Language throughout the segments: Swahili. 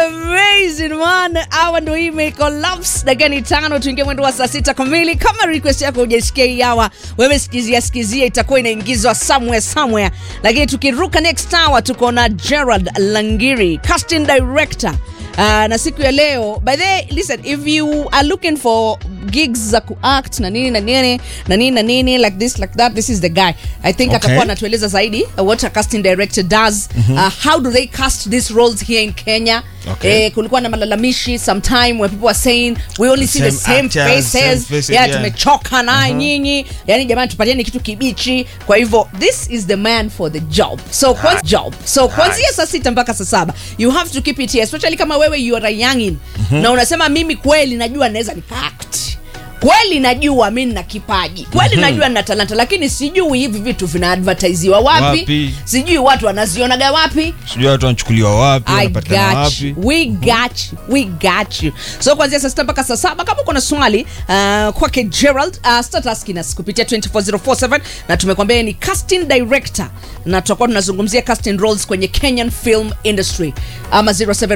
amazing man awa ndo hii imecollapse dakika ni tano tuingie mwendo wa saa sita kamili kama request yako hujasikia hii hawa wewe sikizia sikizia itakuwa inaingizwa somewhere somewhere lakini tukiruka next hour tuko na gerald langiri casting director Uh, na siku ya leo by the way, listen if you are looking for gigs za kuact na nini na nini na nini na nini like this like that this is the guy i think Okay. atakuwa anatueleza zaidi uh, what a casting director does uh, how do they cast these roles here in kenya Okay. eh, kulikuwa na malalamishi sometime where people are saying we only see the Same same actors, faces, same faces, yeah, yeah. tumechoka naye nyinyi yani jamani tupatieni kitu kibichi kwa hivyo this is the man for the job so kwanza job so kuanzia saa sita mpaka saa saba you have to keep it here especially kama wewe you are a youngin na unasema mimi kweli najua naweza nikaact kweli najua mi nina kipaji kweli najua nina talanta lakini sijui hivi vitu vinaadvertisiwa wapi, Wapi? sijui watu wanazionaga wapi sijui watu wanachukuliwa wapi I wanapatikana got you. wapi We got you. We got you. So kuanzia saa sita mpaka saa saba kama uko na swali uh, kwake Gerald uh, start asking us kupitia 24047 na tumekwambia yeye ni casting director na tutakuwa tunazungumzia casting roles kwenye Kenyan film industry ama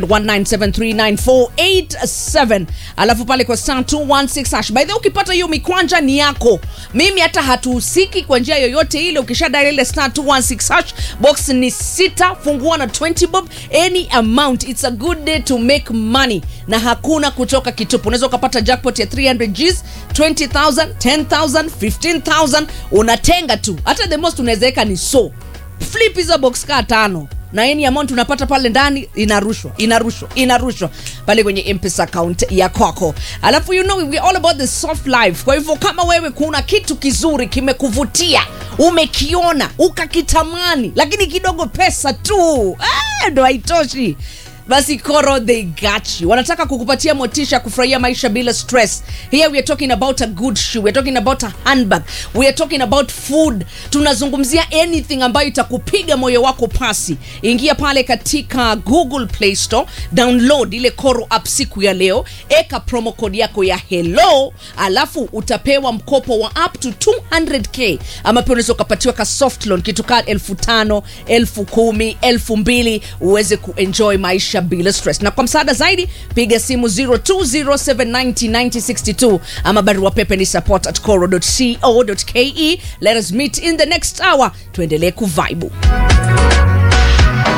0719739487 alafu pale kwa star 216 hash by the way ukipata hiyo mikwanja ni yako mimi hata hatuhusiki kwa njia yoyote ile ukisha dial ile star 216 hash box ni sita fungua na 20 bob any amount it's a good day to make money na hakuna kutoka kitupu unaweza ukapata jackpot ya 300 gs 20000 10000 15000 unatenga tu hata the most unawezaweka ni so flip hizo box kaa tano na any amount unapata pale ndani inarushwa inarushwa inarushwa pale kwenye mpesa account ya kwako alafu you know we all about the soft life kwa hivyo kama wewe kuna kitu kizuri kimekuvutia umekiona ukakitamani lakini kidogo pesa tu ah, ndo haitoshi basi koro they got you wanataka kukupatia motisha ya kufurahia maisha bila stress here we are talking about a good shoe we are talking about a handbag we are talking about food tunazungumzia anything ambayo itakupiga moyo wako pasi ingia pale katika google play store download ile koro app siku ya leo eka promo code yako ya hello alafu utapewa mkopo wa up to 200k ama pia unaweza ukapatiwa ka soft loan kitu kaa elfu tano elfu kumi elfu mbili uweze kuenjoy maisha bila stress na kwa msaada zaidi piga simu 0207909062 ama barua pepe ni support at coro.co.ke let us meet in the next hour tuendelee kuvaibu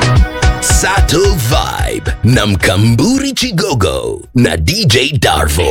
Sato Vibe na Mkamburi Chigogo na DJ Darvo.